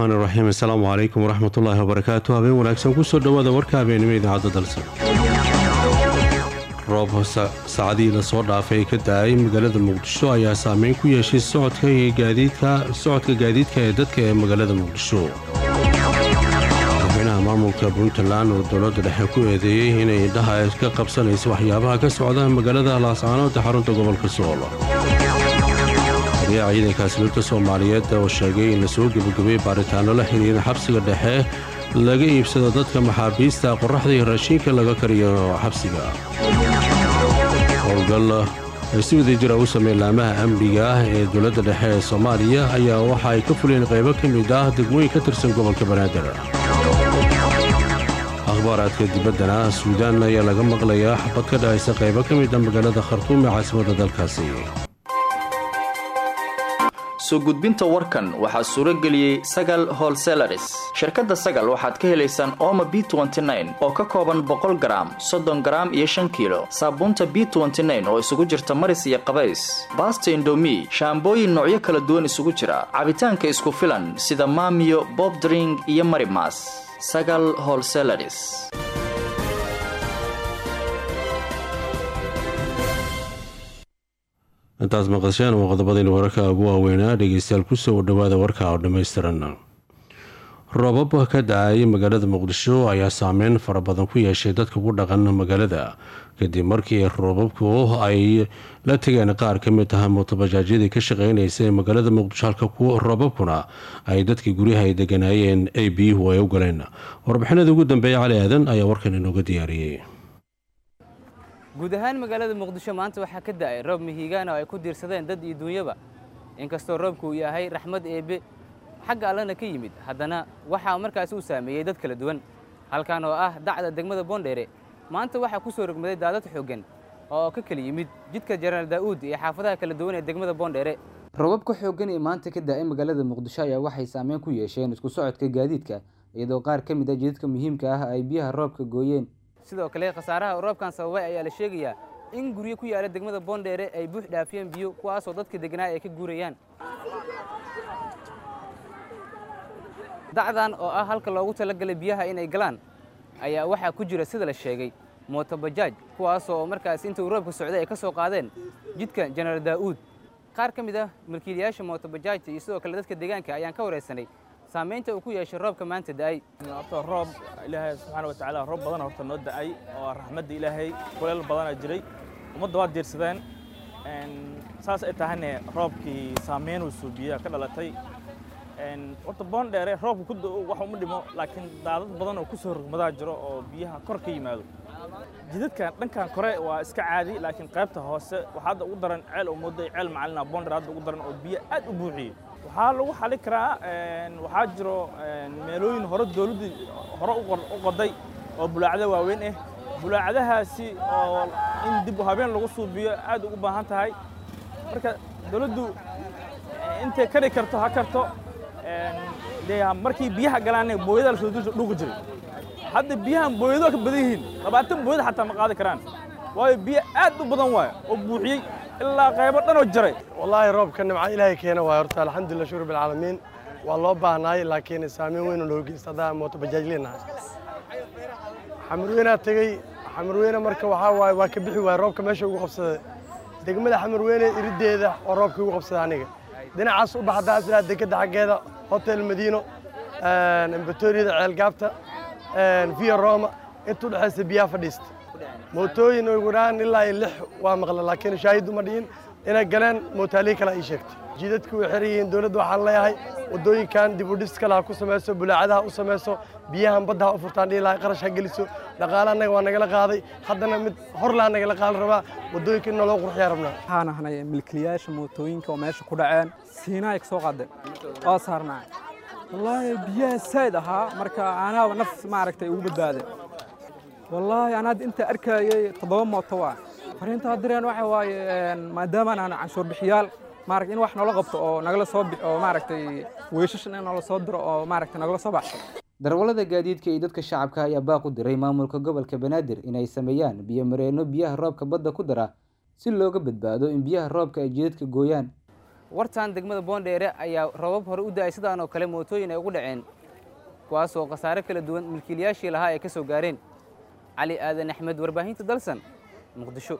raxmaan iraxiim assalaamu calaykum waraxmatullaahi wabarakaatu habeen wanaagsan kusoo dhowaada warka habeenimo idaacadda dalsan roob saacadihii lasoo dhaafay ka da-ay magaalada muqdisho ayaa saameyn ku yeeshay socodka gaadiidka ee dadka ee magaalada muqdisho madaxweynaha maamulka puntland oo dowladda dhexe ku eedeeyey inay indhaha ka qabsanayso waxyaabaha ka socda magaalada laascaanood ee xarunta gobolka sool taliyaha ciidanka asluubta soomaaliyeed oo sheegay in lasoo gebagabay baaritaano la xiriira xabsiga dhexe laga iibsado dadka maxaabiista qoraxda iyo raashiinka laga kariyo xabsiga howlgal ay si wada jira u sameyn laamaha amniga ah ee dowladda dhexe ee soomaaliya ayaa waxa ay ka fuleen qaybo ka mid ah degmooyin ka tirsan gobolka banaadir akhbaaraadka dibaddana suudaan ayaa laga maqlayaa xabad ka dhahaysa qaybo ka mid a magaalada khartuum ee caasimadda dalkaasi soo gudbinta warkan waxaa suuro geliyey sagal holselaris shirkadda sagal waxaad ka helaysaan ooma b oo ka kooban boqol garaam soddon garaam iyo shan kiilo saabuunta b oo isugu jirta maris iyo qabays baasta indomi shaambooyin noocyo kala duwan isugu jira cabitaanka isku filan sida maamiyo bobdring iyo marimas sagal holselaris intaas maqasheen waa qodobadaynu wararka ugu waaweynaa dhegeystayaal kusoo dhowaada warka oo dhammaystiran roobab ka da-ay magaalada muqdisho ayaa saameyn fara badan ku yeeshay dadka ku dhaqan magaalada kadib markii roobabku ay la tegeen qaar ka mid ah muutabajaajyadii ka shaqeynaysa ee magaalada muqdisho halka roobabkuna ay dadkii guryaha ay deganaayeen ay biyuhu ay u galeen warbixinada ugu dambeeya cali aadan ayaa warkan inooga diyaariyey guud ahaan magaalada muqdisho maanta waxaa ka da-ay roob mihigaana oo ay ku diirsadeen dad iyo duunyaba inkastoo roobku uu yahay raxmad eebe xagga allana ka yimid haddana waxaa markaasi uu saameeyey dad kala duwan halkan oo ah dacda degmada boondheere maanta waxaa ku soo rogmaday daadad xooggan oo ka kala yimid jidka jenaraal daa'uud iyo xaafadaha kala duwan ee degmada boondheere roobabka xooggan ee maanta ka da-ay magaalada muqdisho ayaa waxay saameyn ku yeesheen isku socodka gaadiidka iyadoo qaar ka mid a jidadka muhiimka ah ay biyaha roobka gooyeen sidoo kale khasaaraha roobkan sababay ayaa la sheegayaa in guryo ku yaala degmada boondheere ay buux dhaafiyeen biyo kuwaasoo dadka deganaa ay ka guurayaan dacdan oo ah halka loogu talagalay biyaha inay galaan ayaa waxaa ku jira sida la sheegay mootobajaaj kuwaasoo markaas intuu roobka socday ay ka soo qaadeen jidka jenaraal daa'uud qaar ka mid ah milkiilayaasha mootobajaajta iyo sidoo kale dadka deegaanka ayaan ka waraysanay saamaynta uu ku yeeshay roobka maanta da'ay horta roob ilaahay subxaana wa tacaala roob badan horta noo da'ay oo raxmadda ilaahay kuleel badanaa jiray ummadda waa diirsadeen saas ay tahayne roobkii saameynuu suubiya ka dhalatay horta boondheere roobka ku da'o wax uma dhimo laakiin daadad badan oo ku soo rogmadaa jiro oo biyaha kor ka yimaado jidadkan dhankan kore waa iska caadi laakiin qaybta hoose waxaa hadda ugu daran ceel oo mooday ceel macalina boondheere hadda ugu daran oo biyo aad u buuxiyey waxaa lagu xali karaa waxaa jiro meelooyin hore dowladdu hore u qoday oo bulaacada waaweyn ah bulaacadahaasi oo in dib u habeen lagu suubiyo aad ugu baahan tahay marka dowladdu intay kari karto ha karto dee markii biyaha galaanne booyada lasoo dhuuqi jiray hadda biyahan booyado ka badan yihiin labaatan booyada xataa ma qaadi karaan waayo biyo aad u badan waayo oo buuxiyey ilaa qaybo dhanoo jaray wallaahi roobka nimca ilaahay keena waay horta alxamdulillah shukr bilcaalamiin waa loo baahnaay laakiin saameyn weyn oo loo geysta haddaa mooto bajaaj leenahay xamarweynaa tegey xamarweyne marka waxaa waaye waa ka bixi waaya roobka meesha ugu qabsaday degmada xamarweyne irideeda oo roobka ugu qabsaday aniga dhinacaas u baxdaa isla dekadda xaggeeda hotel madiino embatoriyada ceelgaabta via roma intuu dhexaysa biyaha fadhiista mootooyin ugu dhaan ilaa iyo lix waa maqla laakiin shaahidu ma dhihin inay galeen mootaaliyi kale ii sheegtay jidadku way xiran yihiin dowladda waxaan leeyahay waddooyinkan dib u dhis kale ha ku samayso bulaacadaha u samayso biyahan badda ha u furtaan dhihi lahay qarash ha geliso dhaqaale annaga waa nagala qaaday haddana mid hor laa nagala qaadan rabaa waddooyinka in naloo qurxiyaa rabnaa waxaan ahnay milkiilayaasha mootooyinka oo meesha ku dhaceen siinaa ka soo qaadeen oo saarnaa wallaahi biyaha sayd ahaa marka anaaba naf maaragtay ugu badbaadeen wallaahi anaa inta arkayay toddoba mooto waa fariintaa direen waxa waaye maadaama aan canshuur bixiyaal maaragtay in wax noola qabto oo nagala soo oo maaragtay weeshashan in noola soo diro oo maaragtay nagala soo baxso darwallada gaadiidka iyo dadka shacabka ayaa baaq u diray maamulka gobolka banaadir inay sameeyaan biyo mareenno biyaha roobka badda ku dara si looga badbaado in biyaha roobka ay jidadka gooyaan wartan degmada boondheere ayaa roobab hore u da'ay sidaan oo kale mootooyin ay ugu dhaceen kuwaasoo khasaare kala duwan milkiilayaashii lahaa ay ka soo gaareen cali aadan axmed warbaahinta dalsan muqdisho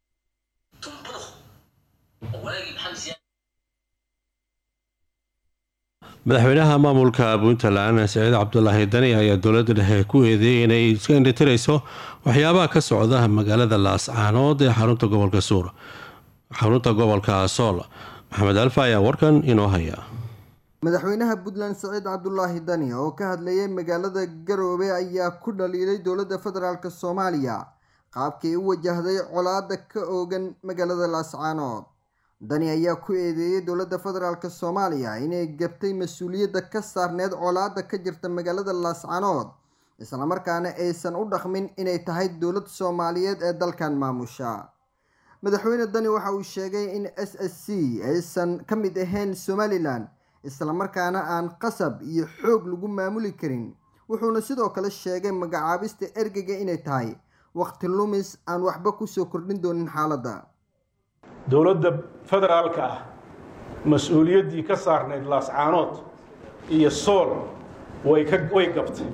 madaxweynaha maamulka puntland saciid cabdulaahi dani ayaa dowladda dhexe ku eedeeyay inay iska indhitirayso waxyaabaha ka socda magaalada laascaanood ee xarunta gobolka suur xarunta gobolka sool maxamed alfa ayaa warkan inoo haya madaxweynaha puntland saciid cabdulaahi dani oo ka hadlayay magaalada garoobe ayaa ku dhaliilay dowladda federaalk soomaaliya qaabkay u wajahday colaada ka oogan magaalada laascaanood dani ayaa ku eedeeyey dowladda federaalk soomaaliya inay gabtay mas-uuliyadda ka saarneyd colaada ka jirta magaalada laascaanood islamarkaana aysan u dhaqmin inay tahay dowlad soomaaliyeed ee dalkan maamusha madaxweyne dani waxa uu sheegay in s s c aysan ka mid ahayn somalilan islamarkaana aan qasab iyo xoog lagu maamuli karin wuxuuna sidoo kale sheegay magacaabista ergeyga inay tahay waqti lumis aan waxba kusoo kordhin doonin xaaladda dowladda federaalka ah mas-uuliyaddii ka saarnayd laascaanood iyo sool way ka way gabtay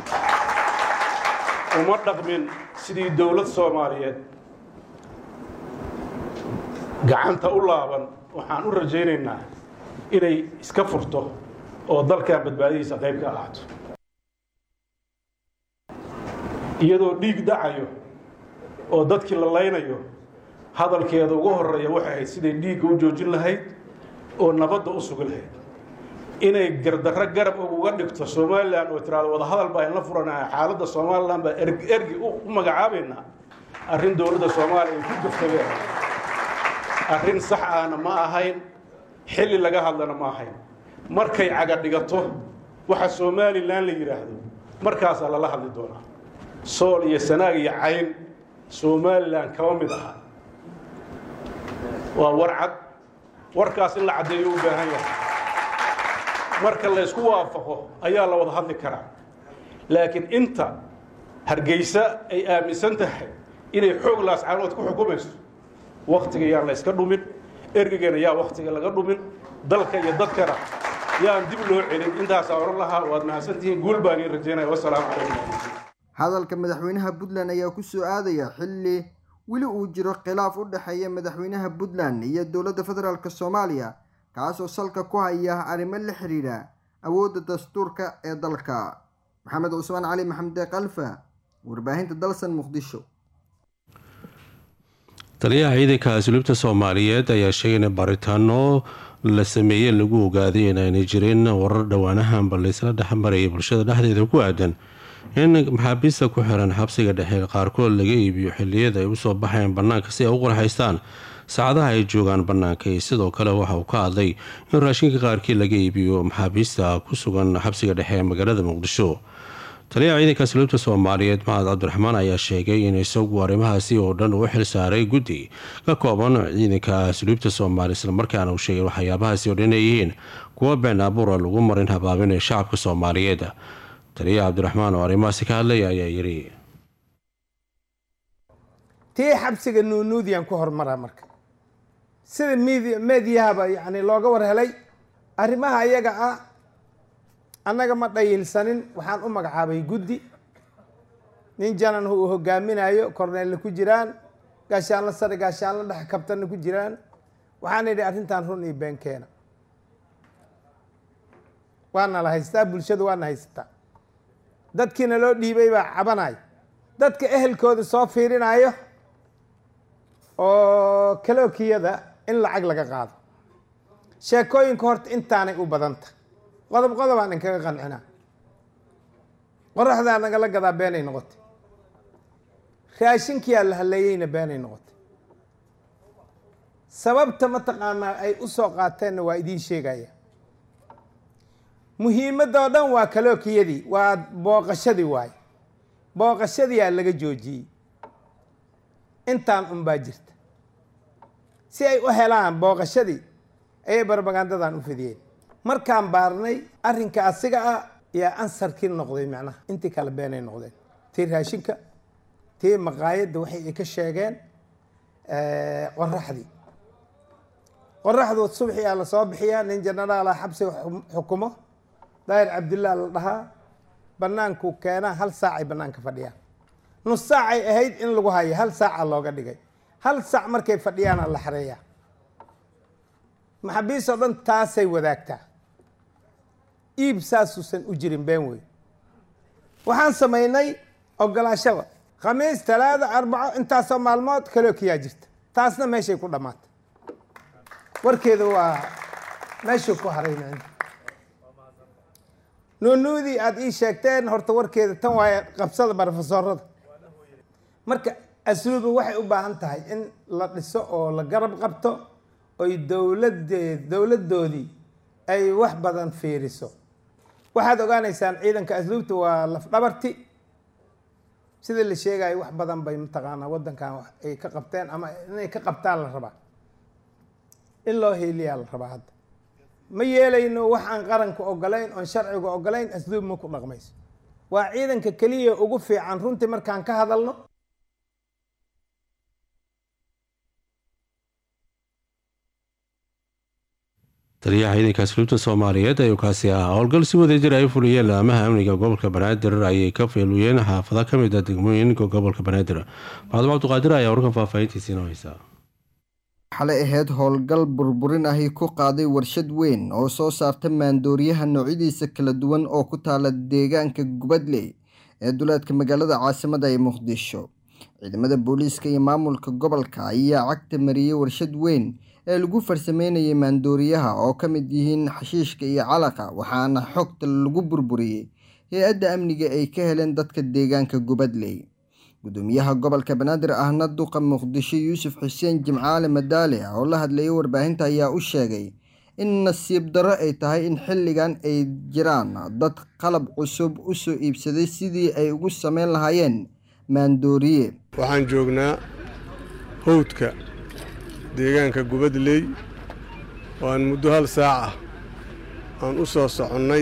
uma dhaqmin sidii dowlad soomaaliyeed gacanta u laaban waxaan u rajaynaynaa inay iska furto oo dalkan badbaadadiisa qayb ka ahaato iyadoo dhiig dhacayo oo dadkii la laynayo hadalkeeda ugu horeeya waxay ahayd siday dhiigga u joojin lahayd oo nabadda u sugi lahayd inay gardarro garab uga dhigto somalilan oo tiraado wadahadal baa inla furanaya xaaladda somalilan baa ergi u magacaabaynaa arrin dowladda soomaaliya ay ku gaftageen arrin sax ahna ma ahayn xilli laga hadlana ma ahayn markay caga dhigato waxa somalilan la yidhaahdo markaasaa lala hadli doonaa sool iyo sanaag iyo cayn somalilan kama mid aha waa war cad warkaas in la caddeeyo u baahan yahay marka la ysku waafaqo ayaa la wada hadli karaa laakiin inta hargeysa ay aaminsan tahay inay xoog laascaanood ku xukumayso waktiga yaan la yska dhumin ergegana yaa waktiga laga dhumin dalka iyo dadkana yaan dib loo celin intaasaa oran lahaa waad mahadsantihiin guul baan iin rajaynaya wasalaamu calaykum hadalka madaxweynaha puntland ayaa kusoo aadaya xilli weli uu jiro khilaaf u dhexeeya madaxweynaha puntland iyo dowladda federaalk soomaaliya kaasoo salka ku haya arrimo la xidhiidha awoodda dastuurka ee dalka maxamed cusmaan cali maxamde kalfa warbaahinta dalsan muqdisho taliyaha ciidanka asluubta soomaaliyeed ayaa sheegay in baaritaano la sameeyey lagu ogaaday inaanay jirin warar dhowaanahanba laysla dhexmarayay bulshada dhexdeeda ku aadan in maxaabiista ku xiran xabsiga dhexe qaarkood laga iibiyo xiliyada ay usoo baxayaan bannaanka si ay u qorxaystaan saacadaha ay joogaan bannaanka iyo sidoo kale waxa uu ka hadlay in raashinka qaarkii laga iibiyo maxaabiista ku sugan xabsiga dhexe ee magaalada muqdisho taliyaha ciidanka asluubta soomaaliyeed maxamed cabdiraxmaan ayaa sheegay in isagu arrimahaasi oo dhan uu xil saaray guddi ka kooban ciidanka asluubta soomaaliya islamarkaana uu sheegay waxyaabahaasi oo dhan ay yihiin kuwa been abuura lagu marin habaabinaya shacabka soomaaliyeed taliyaha cabdiraxmaan oo arrimahaasi ka hadlaya ayaa yiri tii xabsiga nuunuudiyaan ku hormaraa marka sida mid meediyahaba yani looga war helay arrimaha iyaga ah annaga ma dhayilsanin waxaan u magacaabay guddi nin janan uu hogaaminayo korneelle ku jiraan gaashaanla sare gaashaanla dhex kabtanna ku jiraan waxaan idhi arrintan run iyo been keena waana la haystaa bulshadu waana haysataa dadkiina loo dhiibay baa cabanayo dadka ehelkooda soo fiirinayo oo kalookiyada in lacag laga qaado sheekooyinka horta intaanay u badanta qodob qodobaan inkaga qancinaa qoraxdaa nagala gadaa beenay noqotay raashinkiyaa la haleeyeyna beenay noqotay sababta mataqaanaa ay u soo qaateenna waa idiin sheegaya muhiimadda oo dhan waa kalookiyadii waa booqashadii waaye booqashadiyaa laga joojiyey intaan unbaa jirta si ay u helaan booqashadii ayay barbagandadan u fidiyeen markaan baarnay arrinka asiga ah yaa ansarkii noqday macnaha intii kale beenay noqdeen tii raashinka tii maqaayadda waxay ay ka sheegeen qoraxdii qoraxdu subxiyaa la soo bixiyaa nin jenaraala xabsiga xukumo daahir cabdillah la dhahaa banaanku keenaa hal saacay banaanka fadhiyaan nus saacay ahayd in lagu hayo hal saaca looga dhigay hal saac markay fadhiyaana la xareeyaa maxaabiis oo dhan taasay wadaagtaa iib saasuusan u jirin been wey waxaan samaynay ogolaashada khamiis talaada arbaco intaasoo maalmood kalookiyaa jirta taasna meeshay ku dhammaatay warkeeda waa meeshuu ku harayna nuunuudii aada ii sheegteen horta warkeeda tan waaye qabsada barofesoorada marka asluuba waxay u baahan tahay in la dhiso oo la garab qabto oy dowladeed dowladdoodii ay wax badan fiiriso waxaad ogaanaysaan ciidanka asluubta waa lafdhabarti sida la sheegayo wax badan bay mataqaanaa waddankan ay ka qabteen ama inay ka qabtaan la rabaa in loo hiiliyaa la rabaa hadda ma yeelayno wax aan qaranka ogolayn oon sharciga ogolayn asluub ma ku dhaqmayso waa ciidanka keliya ugu fiican runtii markaan ka hadalno taliyaha ciidanka asluubta soomaaliyeed ayuu kaasi ahaa howlgal si wadajir ay fuliyeen laamaha amniga gobolka banaadir ayay ka feeluyeen xaafado ka mid a degmooyinka gobolka banaadir macdum cabdiqaadir ayaa warkan faahfaahintiisiina haysaa xalay ahayd howlgal burburin ahi ku qaaday warshad weyn oo soo saarta maandooriyaha noocyadiisa kala duwan oo ku taala deegaanka gubadley ee duleedka magaalada caasimada ee muqdisho ciidamada booliiska iyo maamulka gobolka ayaa cagta mariyey warshad weyn ee lagu farsameynayay maandooriyaha oo ka mid yihiin xashiishka iyo calaqa waxaana xogta lagu burburiyey hay-adda amniga ay ka heleen dadka deegaanka gubadley gudoomiyaha gobolka banaadir ahna duqa muqdisho yuusuf xuseen jimcaale madaale oo la hadlayay warbaahinta ayaa u sheegay in nasiib darro ay tahay in xilligan ay jiraan dad qalab cusub u soo iibsaday sidii ay ugu sameyn lahaayeen maandooriye waxaan joognaa howdka deegaanka gubadley oo aan muddo hal saac ah aan u soo soconnay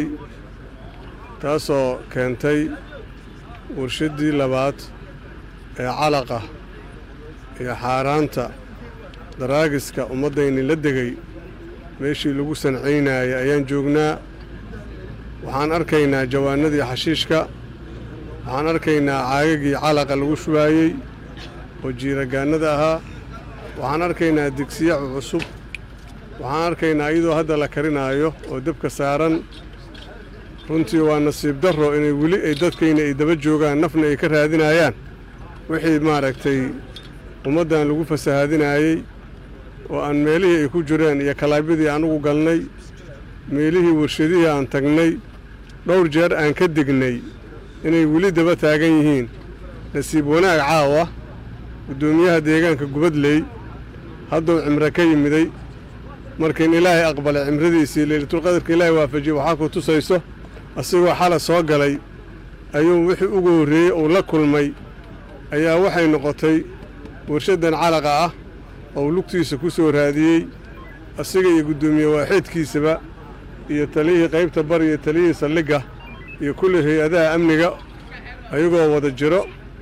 taasoo keentay warshaddii labaad ee calaqa iyo xaaraanta daraagiska ummaddayni la degay meeshii lagu sancaynayay ayaan joognaa waxaan arkaynaa jawaanadii xashiishka waxaan arkaynaa caagagii calaqa lagu shubaayey oo jiiragaannada ahaa waxaan arkaynaa digsiyacu cusub waxaan arkaynaa iyadoo hadda la karinaayo oo debka saaran runtii waa nasiib darro inay weli ay dadkayna ay daba joogaan nafna ay ka raadinayaan wixii maaragtay ummaddan lagu fasahaadinaayey oo aan meelihii ay ku jireen iyo kalaabyadii anugu galnay meelihii warshadihii aan tagnay dhowr jeer aan ka degnay inay weli daba taagan yihiin nasiib wanaag caawa guddoomiyaha deegaanka gubadley hadduu cimro ka yimiday markiin ilaahay aqbalay cimradiisii leylatulqadarka ilaahay waafajiyey waxaa ku tusayso asigoo xala soo galay ayuu wixii ugu horreeyey uu la kulmay ayaa waxay noqotay warshaddan calaqa ah oo lugtiisa ku soo raadiyey asiga iyo guddoomiye waaxeedkiisaba iyo taliyihii qaybta bar iyo taliyihii saldhigga iyo kulli hay-adaha amniga ayagoo wada jiro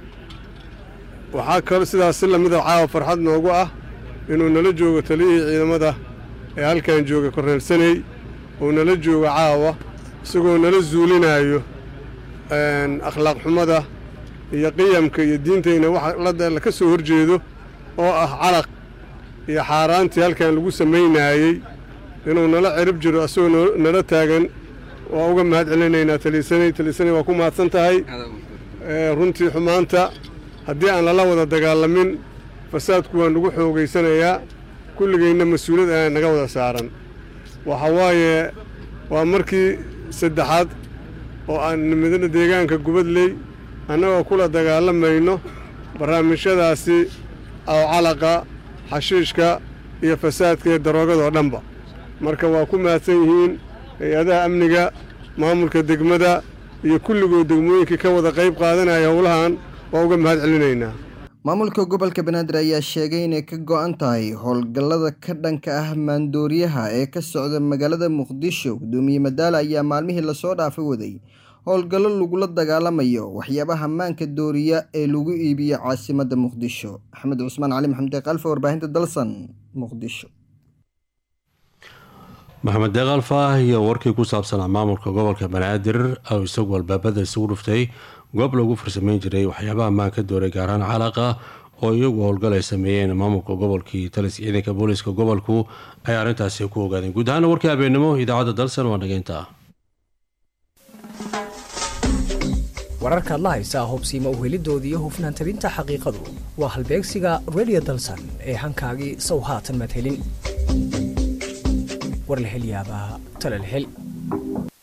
waxaa kaloo sidaas si lamida caawa farxad noogu ah inuu nala joogo taliyihii ciidamada ee halkan jooga korneelsaney uu nala joogo caawa isagoo nala zuulinaayo akhlaaq xumada iyo qiyamka iyo diintayna waxa la ka soo horjeedo oo ah calaq iyo xaaraantii halkan lagu samaynaayey inuu nala cirib jiro asagoo nala taagan waa uga mahad celinaynaa taliisanay taliisanay waa ku mahadsan tahay runtii xumaanta haddii aan lala wada dagaalamin fasaadku waa nagu xoogaysanayaa kulligayna mas-uuliyad ayaa naga wada saaran waxa waaye waa markii saddexaad oo aan nimidna deegaanka gubadley annagoo kula dagaalamayno barnaamijyadaasi aw calaqa xashiishka iyo fasaadka iyo daroogadoo dhanba marka waa ku mahadsan yihiin hay-adaha amniga maamulka degmada iyo kulligood degmooyinkii ka wada qayb qaadanaya howlahan waa uga mahad celinaynaa maamulka gobolka banaadir ayaa sheegay inay ka go-an tahay howlgallada ka dhanka ah maandooriyaha ee ka socda magaalada muqdisho gudoomiye madaale ayaa maalmihii lasoo dhaafay waday howlgallo lagula dagaalamayo waxyaabaha maanka dooriya ee lagu iibiyo caasimadda muqdisho axmed cusmaan cali maxamed kalfa warbaahinta dalsan muqdisho maxamed deeqalfa iyo warkii ku saabsanaa maamulka gobolka banaadir oo isagu albaabada isugu dhuftay goob lagu farsameyn jiray waxyaabaha maan ka dooray gaaraan calaqa oo iyagu howlgal ay sameeyeen maamulka gobolkii talis ciidanka booliiska gobolku ay arrintaasi ku ogaadeen guud ahaana warkii habeenimo idaacadda dalsan waa dhageynta wararkaad la haysaa hubsiima uhelidooda iyo hufnaan tabinta xaqiiqadu waa halbeegsiga redio dalsan ee hankaagii sow haatan madhelin war la hel yaabaa tala la hel